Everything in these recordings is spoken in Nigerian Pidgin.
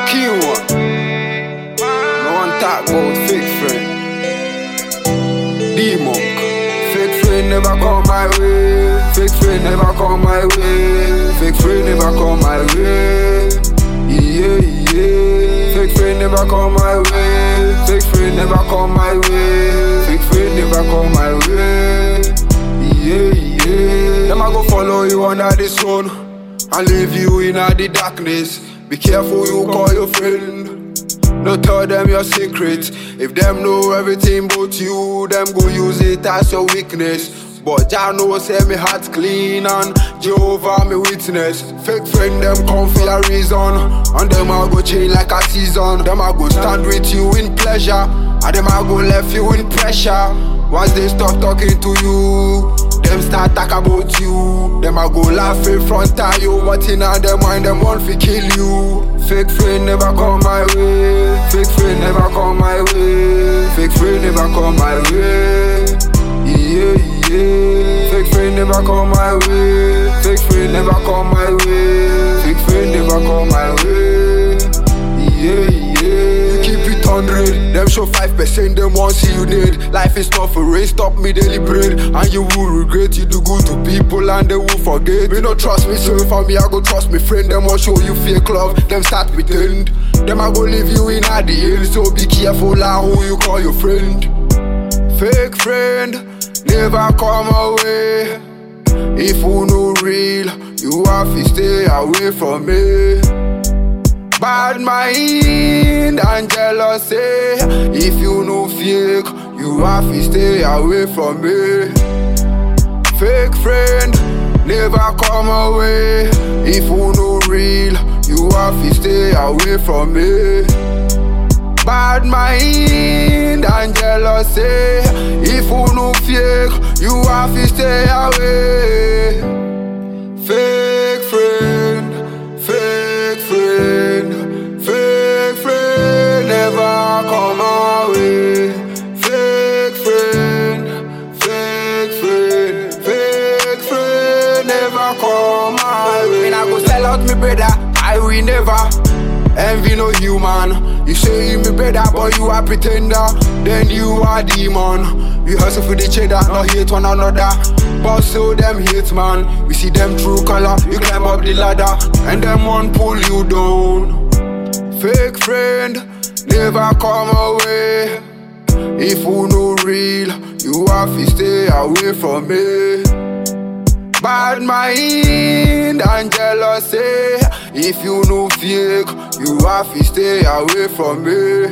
key one. No one talk about fake friend. D monk. Fake friend never come my way. Fake friend never come my way. Fake friend never come my way. Yeah, yeah. Fake friend never come my way. Fake friend never come my way. Fake friend never come my way. Yeah, yeah. Them I go follow you under the sun and leave you in the darkness. Be careful you call your friend. No tell them your secret. If them know everything but you, them go use it as your weakness. But Jah know say me heart clean and Jehovah me witness. Fake friend them come for a reason, and them I go change like a season. Them I go stand with you in pleasure, and them I go left you in pressure. Once they stop talking to you, them start talk about you. Them I go laugh in front of you, but in them mind them want to kill you. Fake friend never come my way. Fake friend never come my way. Fake friend never come my way. Yeah, yeah. Fake friend never come my way. Fake friend never come my way. Fake friend never come my way. Yeah, yeah. You keep it hundred. Them show five percent. Them want see you dead. Life is not for race. Stop me daily bread, and you will regret. You do good to people, and they will forget. Me no trust me self, and me I go trust me friend. Them want show you fake love. Them start pretend. Them I go leave you in at the end. So be careful and who you call your friend. Fake friend never come away. If you no real, you have to stay away from me. Bad mind and jealousy. If you no fake, you have to stay away from me. Fake friend never come away. If you no real, you have to stay away from me. Bad mind and jealousy. If you no fake, you have to stay away. Fake friend, fake friend, fake friend never come away. Fake friend, fake friend, fake friend never come my way. When I go sell out me brother, I will never. Envy no human. You say you me better, but you are pretender. Then you are demon. We hustle for the cheddar, not hate one another. But so them hate man. We see them true color. You climb up the ladder, and them one pull you down. Fake friend never come away. If you no real, you have to stay away from me. Bad mind and jealousy. If you no fake, you have to stay away from me.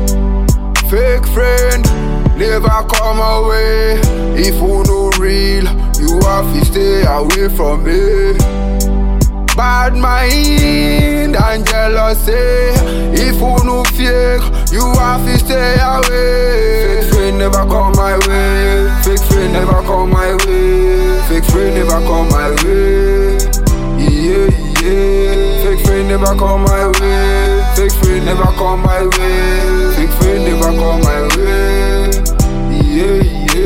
Fake friend never come away. If you no real, you have to stay away from me. Bad mind and jealousy. If you no fake, you have to stay away. Fake friend never come my way. Fake friend never come my way. Fake friend never come my way. Yeah, yeah. Fake friend never come my way. Fake friend never come my way. Fake friend never come my way. Yeah,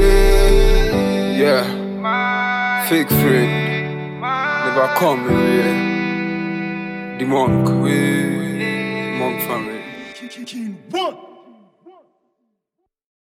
yeah. Yeah. Fake friend never come my way. The monk, we monk family. One.